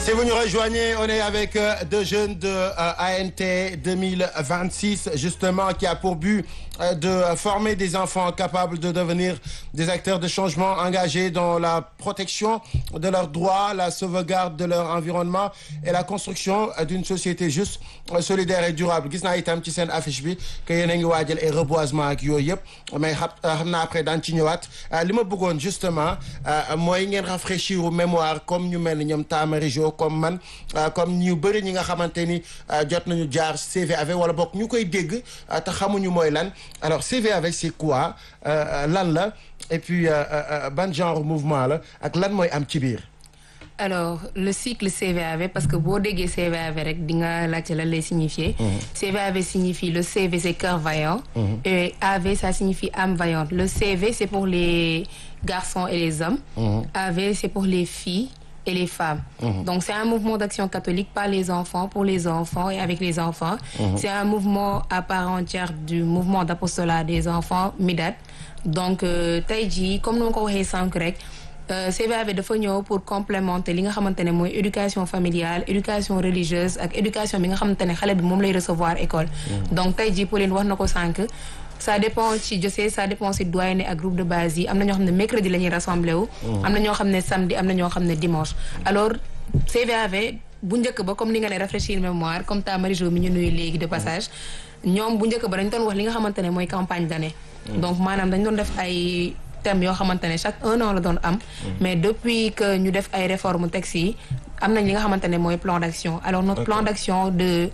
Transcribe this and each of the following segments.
Si vous nous rejoignez, on est avec euh, deux jeunes de euh, ANT 2026, justement, qui a pour but euh, de former des enfants capables de devenir des acteurs de changement engagés dans la protection de leurs droits, la sauvegarde de leur environnement et la construction euh, d'une société juste, euh, solidaire et durable. gis naa itam ci seen affiche bi que yéen a ngi waajal ay reboisement ak yooyu yëpp mais xam xam naa après daan ci ñëwaat li ma bëggoon justement mooy ngeen rafraîchir mémoire comme ñu mel ni ñoom Tamari Jo comme man comme ñu bëri ñi nga xamante ni jot nañu jaar CVAV wala bokk ñu koy dégg te xamuñu mooy lan alors CVAV c'est quoi lan la et puis ban genre mouvement la ak lan mooy am ci biir. alors le cycle CVAV parce que boo déggee CVAV rek di nga laajte lan lay signifier. CVAV signifie le CV c'est cœur vaillant. et AV ça signifie âme vaillante le CV c'est pour les garçons et les hommes. AV c'est pour les filles. et les femmes. Mmh. Donc c'est un mouvement d'action catholique par les enfants, pour les enfants et avec les enfants. Mmh. C'est un mouvement à part entière du mouvement d'apostolat des enfants MIDAD. Donc tey jii comme ni ma ko waxee sànq rek CVAV dafa ñëw pour complémenter li nga xamante ne mooy éducation familiale éducation religieuse ak éducation bi nga xamante ne xale bi moom lay recevoir école. donc tey jii Pauline wax na ko sànq. ça dépend ci diocèse ça dépend ci doyen ak groupe de base yi am na ñoo xam ne mercredi la ñuy rassemblé wu. am na ñoo xam ne samedi am na ñoo xam ne dimanche. alors CVAV bu njëkk ba comme ni nga ne rafraîchir mémoire comme ta Marie-Jo mi ñu nuyu léegi de passage ñoom bu njëkk ba dañ doon wax li nga xamante ne mooy campagne d'année. donc maanaam dañ doon def ay thèmes yoo xamante ne chaque un an la doon am. mais depuis que ñu def ay réformes textes yi am nañ li nga xamante ne mooy plan d'action alors notre plan d'action de.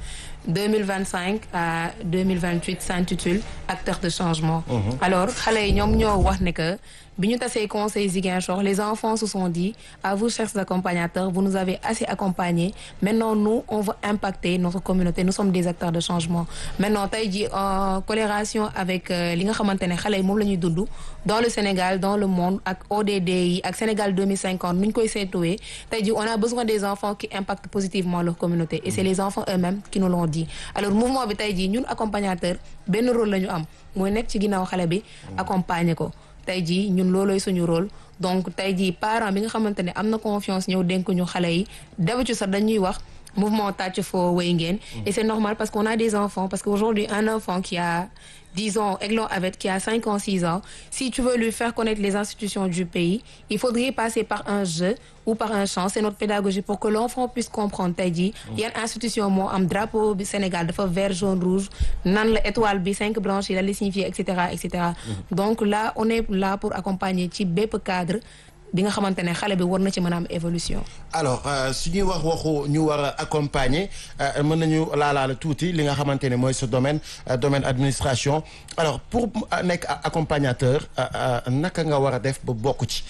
2025 à 2028 s'intitule acteurs de changement. Mmh. alors xale yi ñoom ñoo wax ne que bi ñu tasee conseil Ziguinchor les enfants se sont dit à vous chers accompagnateurs vous nous avez assez accompagnés maintenant nous on veut impacter notre communauté nous sommes des acteurs de changement maintenant tey jii en collaboration avec li nga xamante ne xale yi moom la ñuy dund dans le Sénégal dans le monde ak ODD yi ak Sénégal 2050 nu ñu koy seetuwee tey jii on a besoin des enfants qui impactent positivement leur communauté et c'est les enfants eux-mêmes qui nous l'ont dit alors mouvement bi tey jii ñun accompagnateur benn rôle la ñu am mooy nekk ci ginnaaw xale bi accompagner ko tey jii ñun loolooy suñu rôle donc tey jii parent bi nga xamante ne am na confiance ñëw dénk ñu xale yi d'habitude sax dañuy wax mouvement tàcc foo wéy ngeen et c'est normal parce qu'on a des enfants parce qu'aujourd'hui un enfant qui a disons Aiglon Avec qui a 5 ans 6 ans si tu veux lui faire connaître les institutions du pays il faudrait passer par un jeu ou par un chant c'est notre pédagogie pour que l'enfant puisse comprendre tey jii yan institution moo am drapeau bi Sénégal dafa vert jaune rouge nan la étoile bi cinq branches yi la li signifier et cetera et cetera donc là on est là pour accompagner ci bépp cadre bi nga xamante ne xale bi war na ci mën a am évolution. alors su ñuy wax waxu ñu war a accompagner mën nañu laalaala tuuti li nga xamante ne mooy ce domaine domaine administration alors pour nekk accompagnateur naka nga war a def ba bokk ci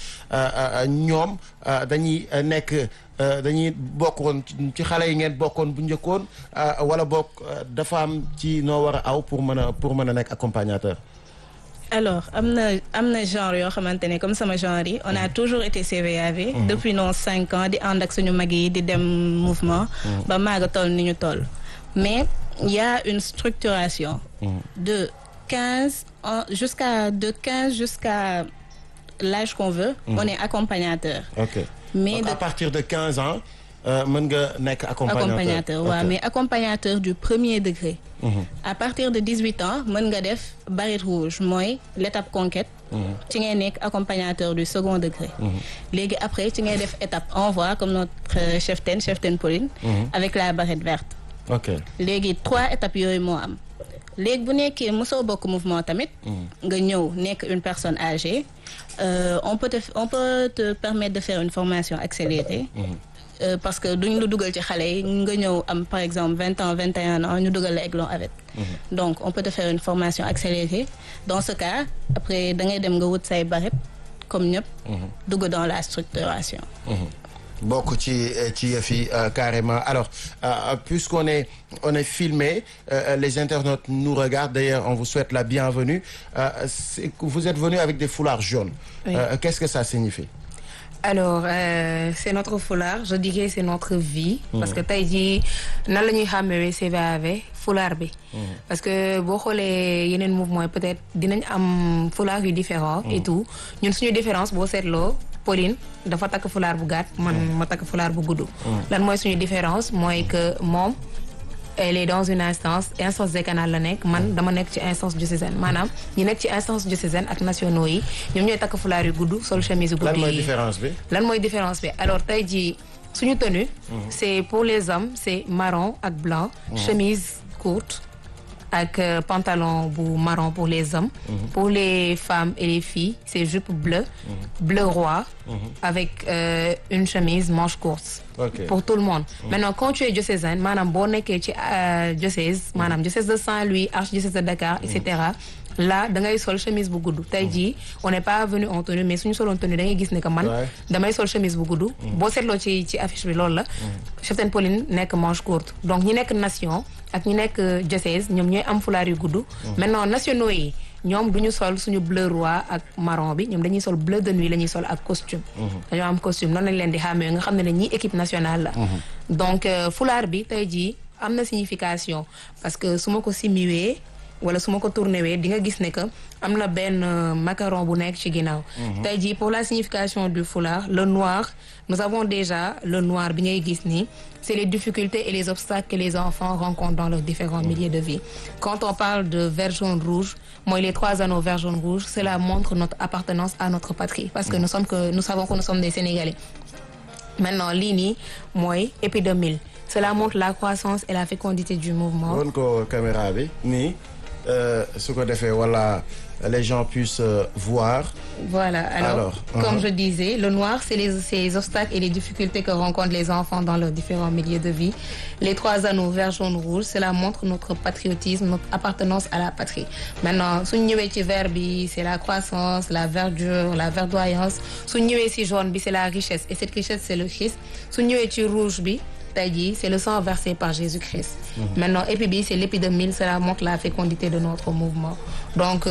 ñoom dañuy nekk dañuy bokkoon ci xale yi ngeen bokkoon bu njëkkoon wala bokk dafa am ci noo war a aw pour mën a pour mën a nekk accompagnateur. alors am na am na genre yoo xamante ne comme sama genre yi on a toujours été CVAV depuis nos cinq ans di ànd ak suñu mag yi di dem mouvement ba maaga toll ni ñu toll mais il y a une structuration de quinze ans jusqu'à de quinze jusqu'à l'âge qu'on veut on est accompagnateur ok mais Donc, à partir de quinze ans mën nga nekk accompagnateur accompagnateur waaw mais accompagnateur du premier degré à partir de dix-huit ans mën nga def barrette rouge mooy l'étape conquête ci ngay nekk accompagnateur du second degré léegi après ci ngay def étape envoi comme notre cheftaine cheftaine Pauline avec la barrette verte ok léegi trois étapes yooyu moo am léegi bu nekkee mosoo bokk mouvement tamit nga ñëw nekk une personne âgée euh, on peut te on peut te permettre de faire une formation accélérée Euh, parce que duñ la dugal ci xale yi nga ñëw am par exemple vingt ans vingt et un ans ñu dugal la Aiglon avec donc on peut te faire une formation accélérée dans ce cas après da ngay dem nga wut say barret comme ñëpp dugg dans la structuration bokk ci ci yëf yi carrément alors euh, puisqu'on est on est filmé euh, les internautes nous regardent d'ailleurs on vous souhaite la bienvenue c'est que vous êtes venu avec des foulards jaunes Oui. qu'est-ce que ça signifie alors euh, c'est notre foulard je dirais c'est notre vie. parce que tey jii nan la ñuy xàmmewee CVAV foulard bi. parce que boo xoolee yeneen mouvement yi peut-être dinañ am foulard yu différent et tout ñun suñu différence boo seetloo Pauline dafa takk fulaar bu gàtt man ma takk fulaar bu gudd lan mooy suñu différence mooy que moom elle est dans une instance instance décanale la nekk man dama nekk ci instance diocésaine maanaam ñi nekk ci instance diocésaine ak nationaux yi ñoom ñooy takk fulaar yu gudd sol chemise yu gudd lan mooy yi différence bi. lan mooy différence bi alors tey jii suñu tenue c'est pour les hommes c'est marron ak blanc chemise courte ak euh, pantalon bu marron pour les hommes pour les femmes et les filles c'est jupe bleue bleu roi avec euh, une chemise manche courte Ok. pour tout le monde maintenant quand tu es diocésaine maanaam boo nekkee ci euh, diocèse maanaam diocèse de Saint-Louis archidiocèse de Dakar et cetera là da ngay sol chemise bu gudd tey jii on n'est pas venu en tenue mais suñu soloon tenue da ngay gis ne que man Ouais. damay sol chemise bu gudd boo seetloo ci ci affiche bi loolu la cheptaine Pauline nekk manche courte donc ñi nekk nation ak ñi nekk diocèse ñoom ñooy am fulaar yu gudd maintenant nationaux yi ñoom du ñu sol suñu bleu roi ak marron bi ñoom dañuy sol bleu de nuit la ñuy sol ak costume dañoo am costume noonu lañ leen di xàmmee nga xam ne ne ñii équipe nationale la donc euh, fulaar bi tey jii am na signification parce que su ma ko simiwee wala su ma ko tourné wee di nga gis ne que am na benn euh, macaron bu nekk ci ginnaaw tey jii pour la signification du foulard le noir nous avons déjà le noir bi ngay gis nii c'est les difficultés et les obstacles que les enfants rencontrent dans leurs différents milieux de vie quand on parle de vert jaune rouge mooy les trois anneaux vert jaune rouge cela montre notre appartenance à notre patrie parce que nous sommes que nous savons que nous sommes des Sénégalais maintenant lii nii mooy épidémie cela montre la croissance et la fécondité du mouvement won ko caméra bi nii euh, su ko defee wala les gens puissent euh, voir. Voilà, alors, Alors, comme uh-huh. je disais, le noir, c'est les, c'est les obstacles et les difficultés que rencontrent les enfants dans leurs différents milieux de vie. Les trois anneaux vert, jaune, rouge, cela montre notre patriotisme, notre appartenance à la patrie. Maintenant, su ñu ñëwee ci vert bi, c'est la croissance, la verdure, la verdoyance. su ñu ñëwee ci jaune bi, c'est la richesse. Et cette richesse, c'est le Christ. su ñu ñëwee ci rouge bi, tey jii c'est le sang versé par Jésus-Christ. Maintenant, épi bi, c'est l'épidémie, cela montre la fécondité de notre mouvement. Donc,